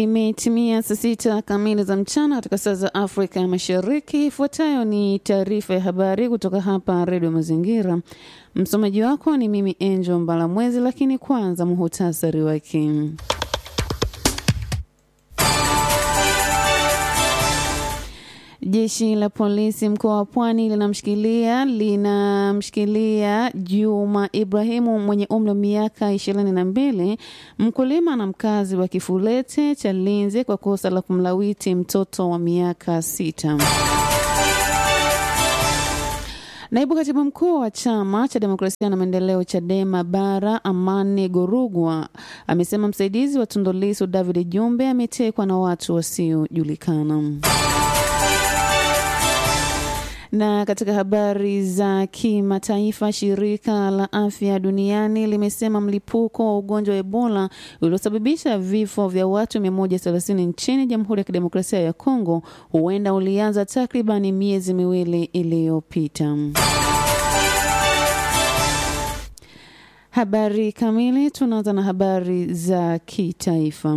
Imetimia saa sita kamili za mchana katika saa za Afrika ya Mashariki. Ifuatayo ni taarifa ya habari kutoka hapa Redio Mazingira. Msomaji wako ni mimi Angel Mbalamwezi, lakini kwanza muhutasari wake. Jeshi la polisi mkoa wa Pwani linamshikilia linamshikilia Juma Ibrahimu mwenye umri wa miaka ishirini na mbili, mkulima na mkazi wa Kifulete cha Linze kwa kosa la kumlawiti mtoto wa miaka sita. Naibu katibu mkuu wa chama cha demokrasia na maendeleo Chadema Bara, Amani Gorugwa, amesema msaidizi wa Tundu Lissu David Jumbe ametekwa na watu wasiojulikana. Na katika habari za kimataifa, shirika la afya duniani limesema mlipuko wa ugonjwa wa Ebola uliosababisha vifo vya watu 130 nchini Jamhuri ya Kidemokrasia ya Kongo huenda ulianza takribani miezi miwili iliyopita. Habari kamili, tunaanza na habari za kitaifa.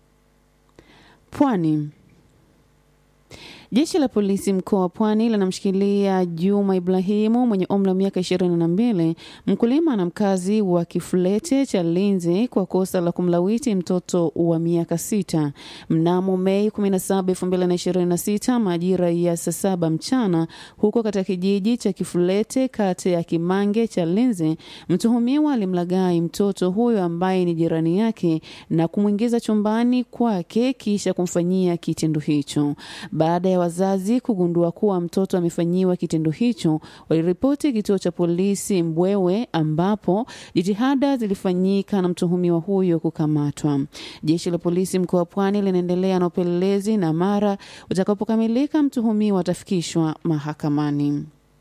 Pwani. Jeshi la polisi mkoa wa Pwani linamshikilia Juma Ibrahimu mwenye umri wa miaka ishirini na mbili, mkulima na mkazi wa Kifulete cha Linzi kwa kosa la kumlawiti mtoto wa miaka sita. Mnamo Mei 17, 2026 majira ya saa saba mchana huko katika kijiji cha Kifulete kata ya Kimange cha Linzi, mtuhumiwa alimlaghai mtoto huyo ambaye ni jirani yake na kumwingiza chumbani kwake kisha kumfanyia kitendo hicho. Baada ya wazazi kugundua kuwa mtoto amefanyiwa kitendo hicho, waliripoti kituo cha polisi Mbwewe, ambapo jitihada zilifanyika na mtuhumiwa huyo kukamatwa. Jeshi la polisi mkoa wa Pwani linaendelea na upelelezi na mara utakapokamilika, mtuhumiwa atafikishwa mahakamani.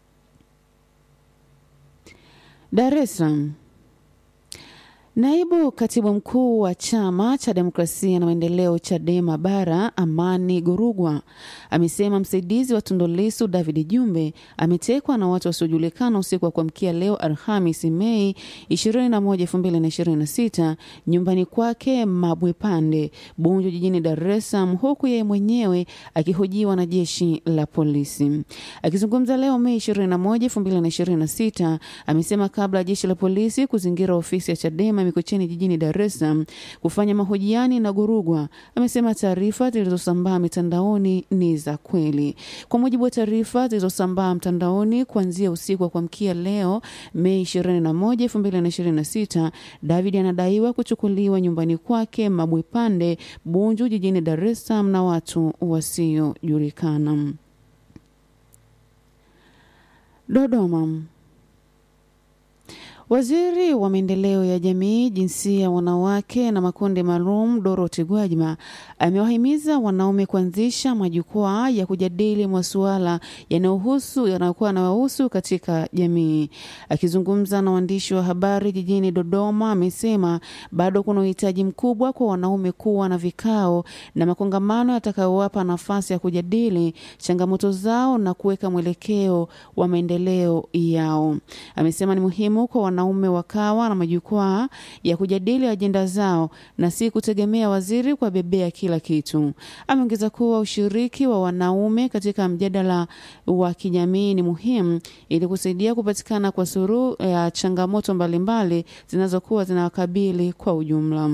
Dar es Salaam. Naibu katibu mkuu wa chama cha demokrasia na maendeleo Chadema Bara, Amani Gorugwa, amesema msaidizi wa Tundu Lissu David Jumbe ametekwa na watu wasiojulikana usiku wa kuamkia leo Alhamis Mei 21, 2026 nyumbani kwake Mabwepande, Bunju, jijini Dar es Salaam, huku yeye mwenyewe akihojiwa na jeshi la polisi. Akizungumza leo Mei 21, 2026, amesema kabla ya jeshi la polisi kuzingira ofisi ya Chadema Mikocheni jijini Dar es Salaam kufanya mahojiani na Gorugwa, amesema taarifa zilizosambaa mitandaoni ni za kweli. Kwa mujibu wa taarifa zilizosambaa mtandaoni kuanzia usiku wa kuamkia leo Mei 21, 2026, David anadaiwa kuchukuliwa nyumbani kwake Mabwepande, Bunju, jijini Dar es Salaam na watu wasiojulikana. Dodoma. Waziri wa maendeleo ya jamii, jinsia, wanawake na makundi maalum Dorothy Gwajima amewahimiza wanaume kuanzisha majukwaa ya kujadili masuala yanayohusu yanayokuwa yanayohusu katika jamii. Akizungumza na waandishi wa habari jijini Dodoma, amesema bado kuna uhitaji mkubwa kwa wanaume kuwa na vikao na makongamano yatakayowapa nafasi ya kujadili changamoto zao na kuweka mwelekeo wa maendeleo yao. Amesema ni muhimu kwa wanaume wakawa na majukwaa ya kujadili ajenda zao na si kutegemea waziri kwa bebea kila kitu. Ameongeza kuwa ushiriki wa wanaume katika mjadala wa kijamii ni muhimu ili kusaidia kupatikana kwa suluhu ya changamoto mbalimbali zinazokuwa zinawakabili kwa ujumla.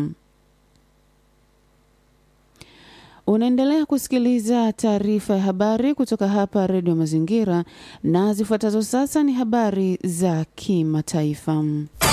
Unaendelea kusikiliza taarifa ya habari kutoka hapa Redio Mazingira, na zifuatazo sasa ni habari za kimataifa.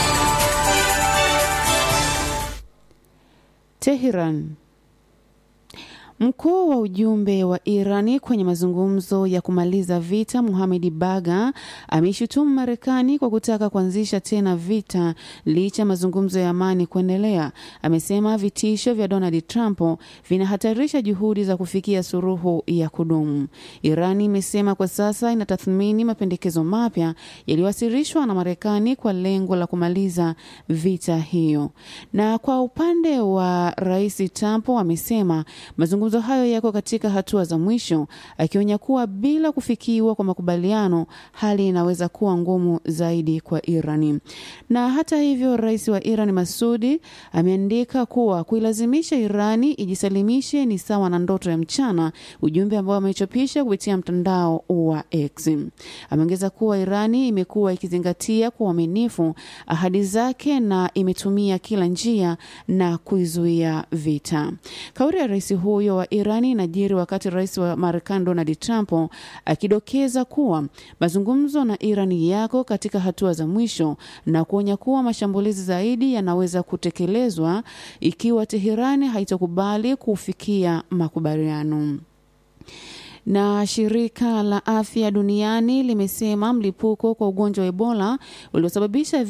Teheran. Mkuu wa ujumbe wa Irani kwenye mazungumzo ya kumaliza vita Muhamedi Baga ameishutumu Marekani kwa kutaka kuanzisha tena vita licha ya mazungumzo ya amani kuendelea. Amesema vitisho vya Donald Trump vinahatarisha juhudi za kufikia suluhu ya kudumu. Irani imesema kwa sasa inatathmini mapendekezo mapya yaliyowasilishwa na Marekani kwa lengo la kumaliza vita hiyo. Na kwa upande wa Rais Trump amesema mazungumzo mazungumzo hayo yako katika hatua za mwisho, akionya kuwa bila kufikiwa kwa makubaliano, hali inaweza kuwa ngumu zaidi kwa Irani. Na hata hivyo, rais wa Iran Masudi ameandika kuwa kuilazimisha Irani ijisalimishe ni sawa na ndoto ya mchana, ujumbe ambao amechapisha kupitia mtandao wa X. Ameongeza kuwa Irani imekuwa ikizingatia kwa uaminifu ahadi zake na imetumia kila njia na kuizuia vita. Kauli ya rais huyo wa Irani inajiri wakati rais wa Marekani Donald Trump akidokeza kuwa mazungumzo na Irani yako katika hatua za mwisho na kuonya kuwa mashambulizi zaidi yanaweza kutekelezwa ikiwa Teherani haitakubali kufikia makubaliano na shirika la afya duniani limesema mlipuko kwa ugonjwa wa Ebola uliosababisha